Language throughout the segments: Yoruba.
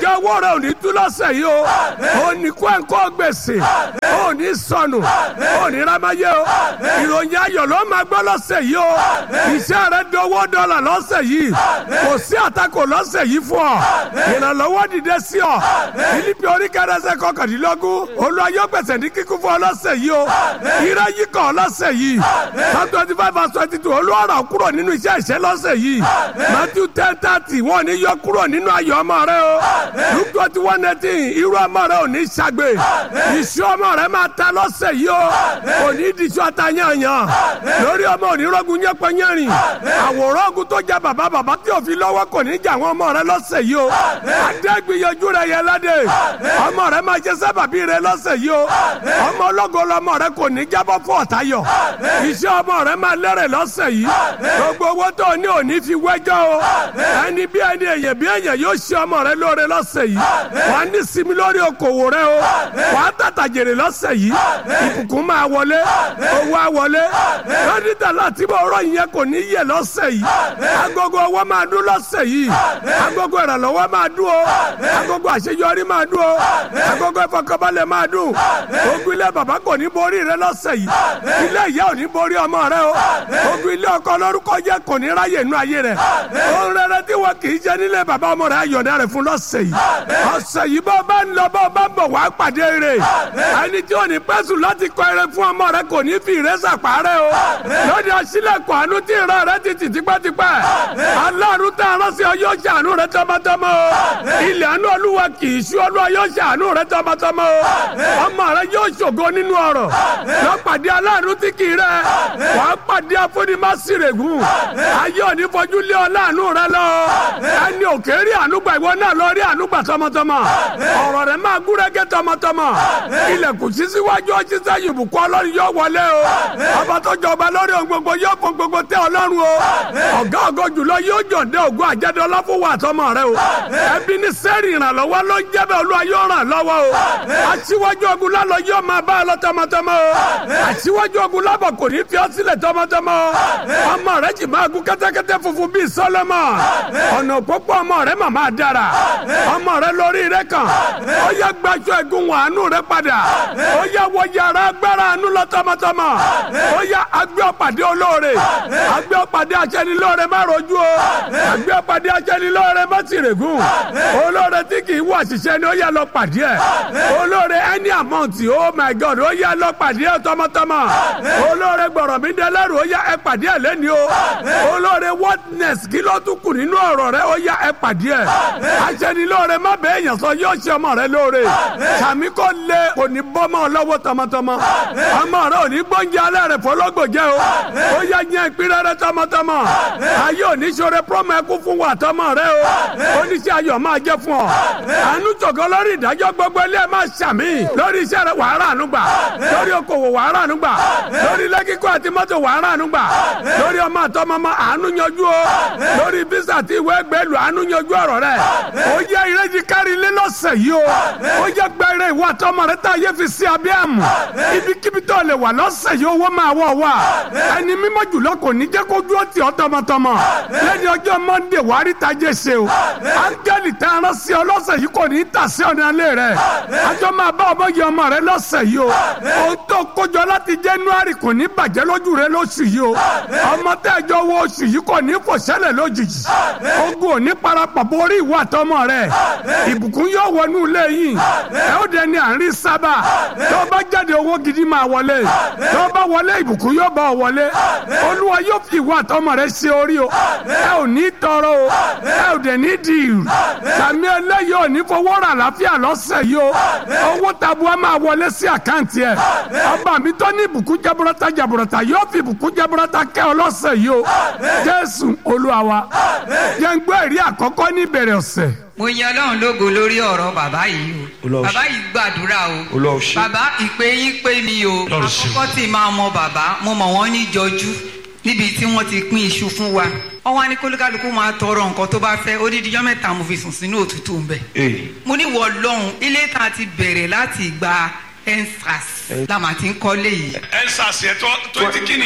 àjọ owó rẹ ò ní tú lọ́sẹ̀ yìí o ò ní kó ẹ̀kọ́ gbèsè ò ní sọnù ò ní rámáyé o ìròyìn ayọ̀ ló máa gbọ́ lọ́sẹ̀ yìí o iṣẹ́ rẹ dọwọ́ dọ́là lọ́sẹ̀ yìí kò sí àtakò lọ́sẹ̀ yìí fún ọ ìrànlọ́wọ́ dìde sí ọ filipi oríkẹrẹsẹ kọkàndínlógún olúwa yóò gbèsè ní kíkún fún ọ lọ́sẹ̀ yìí o ire yìí kàn lọ́sẹ̀ yìí psalm twenty five verse twenty two olúwa rà kúrò nínú iṣẹ́ ìṣẹ́ lọ́sẹ̀ yìí matthew ten thirty wọn ò ní yọ kúrò nínú ayọ̀ ọmọ rẹ o luke twenty one eighteen irú ọmọ rẹ ò ní ṣàgbé iṣu ọmọ rẹ máa ta lọ́sẹ̀ yìí o kò ní di iṣu àtàyànyàn lórí ọmọ onírọ́gùn yẹpẹ yẹrin àwòrán ogun tó jẹ bàbá bàbá tí òfin lọ́wọ́ kò ní jà àwọn ọmọ rẹ lọ́sẹ̀ yìí o adégbìyànjú rẹ yẹ ládé ọmọ rẹ máa ṣe sábàbí rẹ lọ́sẹ̀ yìí o ọmọ ológo lọmọ rẹ kò ní jábọ́ fún ọ̀tayọ̀ iṣẹ́ ọmọ rẹ máa lẹ́rẹ̀ lọ́sẹ̀ yìí gbogbo owó tó ní òní fi wẹ́jọ́ o ẹni bí ẹni èyàn bí èyàn yóò ṣe ọmọ rẹ lóore lọ́sẹ̀ yìí wà á ní sinmi lórí okòwò rẹ o wà á tàtà jèrè lọ́sẹ̀ yìí ìbùkún máa wọlé owó á wọlé lọ́dítà láti bọ̀ ọ̀rọ̀ yẹn kò ní yẹ lọ́sẹ̀ yìí agogo owó máa dún lọ́sẹ̀ yìí agogo ìrànlọ́wọ́ máa dún o agogo àṣeyọrí máa dún o agogo ìfọkànbalẹ̀ máa dún ogun ilé bàbá kò ní borí rẹ lọ́sẹ̀ yìí ilé ìyá ò ní borí ọmọ rẹ o ogun ilé ọkọ lórúkọ jẹ kò ní ráyè inú ayé rẹ ohun rere tí wọn kì í jẹ nílé bàbá ọmọ rẹ ayọ̀dá rẹ fún lọ́sẹ̀ yìí ọ̀sẹ̀ yìí bá bá ń lọ bá bá ń bọ̀ wá pàdé rẹ ẹni tí ò ní pẹ́sùn láti kọ eré fún ọmọ rẹ kò ní fi ìrẹsà parẹ́ o lóde ọsílẹ̀kùn àánú tí ìran rẹ ti tì tipẹ́tipẹ́ aláàánú tá a rán sí ọ yóò ṣàánú rẹ tọmọtọmọ o ilẹ̀ àánú olúwa kì í ṣú olúwa yóò ṣàánú rẹ tọmọtọmọ o ọmọ rẹ yóò ṣògo nínú ọrọ̀ lọ pàdé aláàánú tí kì í rẹ wà á pàdé afúnimásírègùn ayé òní fojú lé ọ láàánú rẹ lọ ẹni òkè rí ànúgbà ìwọ náà lọ rí ànúgbà tọmọtọmọ ọ̀rọ̀ rẹ máa gúrégé tọmọtọmọ ilẹ̀kùn sí síwájú ọjí sẹ́yìn ìbùkún ọlọ́run yóò wọlé o ọba tó jọba lórí ohun gbogbo yóò fún gbogbo tẹ ọlọ́run o ọ̀gá ògo jùlọ yóò jọ̀dẹ ògùn àjẹdọ́lá fún wa àtọmọ rẹ o ẹbí ní sẹ́rì ìrànlọ́wọ́ ló ń jẹ́ bẹ́ẹ̀ olúwa yóò ràn lọ́wọ́ o aṣíwájú ogun lálọ́ yóò máa bá ọ lọ tọmọtọmọ o aṣíwájú ogun lábọ̀ kò ní fi ọ sílẹ̀ tọmọtọmọ o ọmọ rẹ jì máa gun kẹ́tẹ́kẹ́tẹ́ funfun bíi sọlọ́mọ ọ̀nà òpópó ọmọ rẹ màmá dára ọmọ rẹ lórí rẹ kàn ó yẹ gbaṣọ ẹ̀gún wọn àánú rẹ padà ó yẹ wọ yàrá agbára àánú lọ tọmọtọmọ ó yẹ agbẹ́ ọ̀pàdé olóore agbẹ́ ọ̀pàdé aṣẹ́nilóore má rojú o agbẹ́ ọ̀pàdé aṣẹ́nilóore má tìrègùn olóore tí kì í wọ àṣìṣe ni ó yẹ lọ pàdé ẹ̀ olóore any amount oh my god ó yẹ lọ pàdé ẹ̀ tọmọtọmọ olóore gbọ̀rọ̀ mi dẹ́lẹ́rù ó yẹ ẹ pàdé ẹ̀ lẹ́ni o olóore wordness kí ló tún kù nínú ọ̀rọ̀ rẹ ó yẹ ẹ pàdé ẹ̀ aṣẹ́nilóore má bẹ́ẹ̀ yàn sọ yóò ṣe ọmọ rẹ lóore sàmí kò lé kò ní bọ́mọ lọ́wọ́ tọmọtọmọ ọmọ rẹ ò ní gbọ́njẹ alẹ́ rẹ fọlọ́gbò jẹ́ o ó yẹ yẹn ìpínlẹ̀ rẹ tọmọtọmọ ayé òní ṣoore promo ẹkú fún wa tọmọ rẹ o oníṣẹ́ ayọ̀ máa jẹ́ fún ọ àánú tògọ́ lórí ìdájọ́ gbogbo ilé ẹ̀ máa ṣàmì lórí iṣẹ́ rẹ wàá ràánú gbà lórí okòwò wàá ràánú gbà lórí ilé kíkọ́ àti mọ́tò wàá ràánú gbà lórí ọmọ àtọmọmọ àánú yanjú o lórí bísà àti ìwé gbẹ́lú àánú yanjú ọ̀rọ̀ rẹ ó yẹ ìrẹ́jì kárí ilé lọ́sẹ̀ yìí o ó yẹ gbẹ́rẹ́ ìwọ àtọmọ rẹ tá a yẹ fi sí abẹ́ àmù ibikíbi tó lè wà lọ́sẹ̀ yìí owó máa wọ̀ wá ẹni mímọ́ jùlọ kò ní jẹ́ kó dúró tì ọ́ tọmọtọmọ lẹ́ni ọjọ́ mọ́ndé wàá rí tajẹ́ ṣe o áńgẹ́lì tá a rán sí ọ lọ́sẹ̀ yìí kò ní í tà sí ọ̀nà ilé rẹ̀ àjọ máa bá ọmọ yẹ ọmọ rẹ lọ́sẹ̀ yìí o ohun tó kójọ láti January kò ní bàjẹ́ lójú rẹ lóṣù yìí o ọmọ tẹ́jọ́ wo oṣù yìí kò ní fò ṣẹlẹ̀ lójijì ogun ò ní parapọ̀ borí ìwọ àtọmọ rẹ ìbùkún yóò wọnú ilé yìí ẹ ó dẹni à ń rí sábà tó bá jáde owó gidi máa wọlé tó bá wọlé ìbùkún yóò bá ọ wọlé olúwa yóò fi ìwọ àtọmọ rẹ ṣe orí o ẹ ò ní tọrọ o ẹ ò dẹ̀ ní di ìrù sàmì eléyìí ò ní fowó rà láfíà lọ́sẹ̀ yìí o owó tabua máa wọlé sí àkáǹtì ẹ ọba mi tó ní ìbùkún jaburata jaburata yóò fi ìbùkún jaburata kẹ́ ọ lọ́sẹ̀ yìí o jésù olúwa wa jẹ́ ń gbọ́ ẹ̀rí àkọ́kọ́ ní ìbẹ̀rẹ̀ ọ̀sẹ̀ mo yan ọlọ́run lógo lórí ọ̀rọ̀ bàbá yìí o Olúwa ṣe. bàbá yìí gbàdúrà o Olúwa ṣe. bàbá ìpè yín pé mi o Olúwa ṣe. àkọ́kọ́ tí máa mọ bàbá mo mọ̀ wọ́n ní jọjú níbi tí wọ́n ti pín iṣu fún wa wọ́n wá ní kólúkálukú máa tọrọ nǹkan tó bá fẹ́ odidijọ́ mẹ́ta mo fi sùn sínú òtútù ń bẹ̀ Ee. mo ní wọ lọ́hùn ilé tá a ti bẹ̀rẹ̀ láti gba ensas la máa ti ń kọ́lé yìí ẹ ń sàṣẹ tó tó ti kí nìyẹn.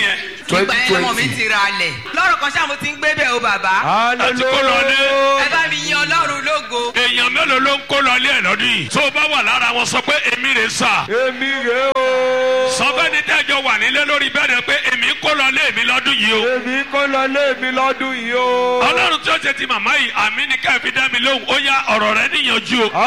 ìgbà yẹn lọmọ mi ti ra alẹ̀ lọ́rọ̀ kan ṣáà mo ti ń gbé bẹ́ẹ̀ o bàbá àti kó lọ lé. ẹ bá mi yan ọlọ́run lógo èèyàn mélòó ló ń kó lọ lé ẹ̀ lọ́dún yìí. tó o bá wà lára wọn sọ pé èmi rè sà. èmi rè o. sọ bẹ́ẹ̀ ni tẹ́jọ wà nílé lórí bẹ́ẹ̀ ni pé èmi kó lọ lé mi lọ́dún yìí o. èmi kó lọ lé mi lọ́dún yìí o. ọlọ́run tí ó ṣe ti màmá yìí àmì ní ká fi dá mi lóhùn ó yá ọ̀rọ̀ rẹ níyànjú o.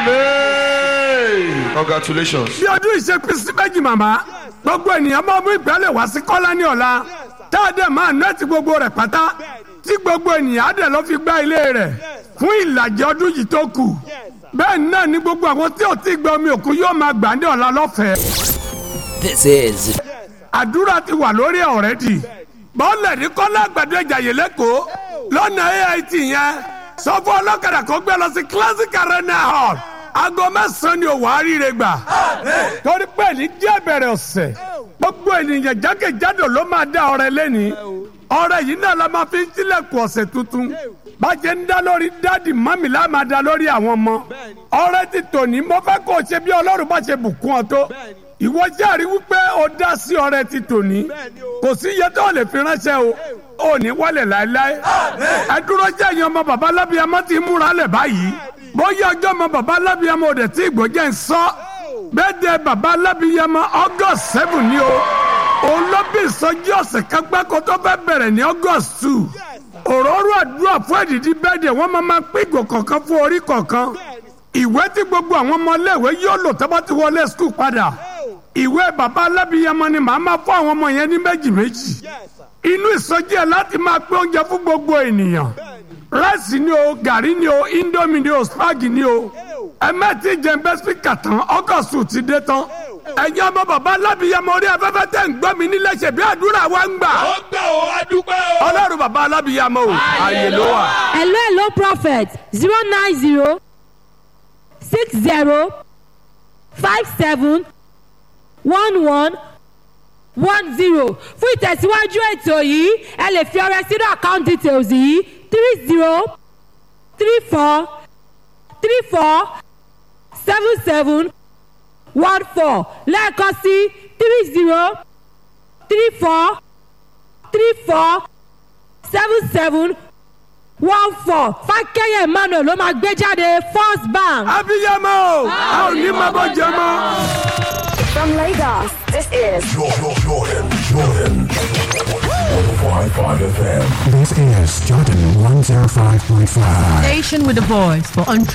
amen. congratulations. bí ọdún ìṣe pín sí méjì màmá gbogbo ènìyàn máa mú ìgbálẹ̀ wá sí kọ́lá ní ọ̀la tá a dẹ̀ máa nẹ́ẹ̀tì gbogbo rẹ̀ pátá tí gbogbo ènìyàn á dẹ̀ lọ́ fi gbá ilé rẹ̀ fún ìlàjì ọdún yìí tó kù bẹ́ẹ̀ náà ni gbogbo àwọn tí ò tí gba omi òkun yóò máa gbà ní ọ̀la lọ́fẹ̀ẹ́ This is àdúrà ti wà lórí ọ̀rẹ́dì bọ́ọ̀lẹ̀ ní kọ́lá àgbàdo ìjàyè lẹ́kọ̀ọ́ lọ́nà ait yẹn sọ fún ọlọ́kadà kó gbé lọ sí classic arena hall aago mẹ́sàn-án ni òwò àríire gbà torí pé ní díẹ̀ bẹ̀rẹ̀ ọ̀sẹ̀ gbogbo ènìyàn jákèjádò ló máa dá ọrẹ lẹ́ni ọrẹ yìí náà la máa fi ń tilẹ̀kùn ọ̀sẹ̀ tuntun bàjẹ́ ń dá lórí dáàdì mọ́mì la máa dá lórí àwọn ọmọ ọrẹ ti tòní mo fẹ́ kó o ṣe bí ọlọ́run bá ṣe bùkún ọ tó ìwọ járe wípé o dá sí ọrẹ ti tòní kò sí iye tó lè fi ránṣẹ́ o ò ní wálẹ̀ láéláé ẹ dúró jẹ́ ìyẹn ọmọ bàbá lábíyamọ ti múra lẹ̀ báyìí bóyá ọjọ́ ọmọ bàbá lábíyamọ òde tí ìgbọ́jẹ́ ń sọ bẹ́ẹ̀dẹ̀ bàbá lábíyamọ august seven ni o òun ló bí ìsọjí ọ̀sẹ̀ kan gbáko tó fẹ́ bẹ̀rẹ̀ ní august two òróró àdúrà fún èdìdí bẹ́ẹ̀dẹ̀ wọ́n máa máa pín ìgò kọ̀ọ̀kan fún orí kọ̀ọ̀kan ìwé tí gbogbo àwọn ọmọ iléèwé yóò lò tó bá ti wọlé skul padà ìwé bàbá alábìyamọ ni màá máa fún àwọn ọmọ yẹn ní méjì méjì inú ìsọjí ẹ láti máa pín oúnjẹ fún gbogbo ènìyàn ráìsì ni o gàrí ni o indomie ni o spagi ni o ẹmẹ́tì jẹ́ńbẹ́ spíkà tán ọgọ́sù ti dé tán ẹ̀yin ọmọ bàbá alábìyamọ orí afẹ́fẹ́ tẹ̀ ń gbọ́ mi nílé ṣe bí àdúrà wa ń gbà ó gbà ó adúpẹ́ o. ọlọ́run bàbá alábìyamọ o àyè ló wà. hello hello prophet zero nine zero six zero five seven one one one zero fún ìtẹ̀síwájú ètò yìí ẹ lè fi ọrẹ sínú account details yìí three zero three four three four seven seven one four lẹ́ẹ̀kan sí three zero three four three four seven seven one four fákẹ́yẹ̀ emmanuel ló máa gbé jáde first bank. abiyamọ o a ò ní máa bọ jẹ mọ. From Lagos, this is Jordan, Jordan, Jordan. 105.5 FM. This is Jordan 105.5. Station with a voice for entrepreneurs.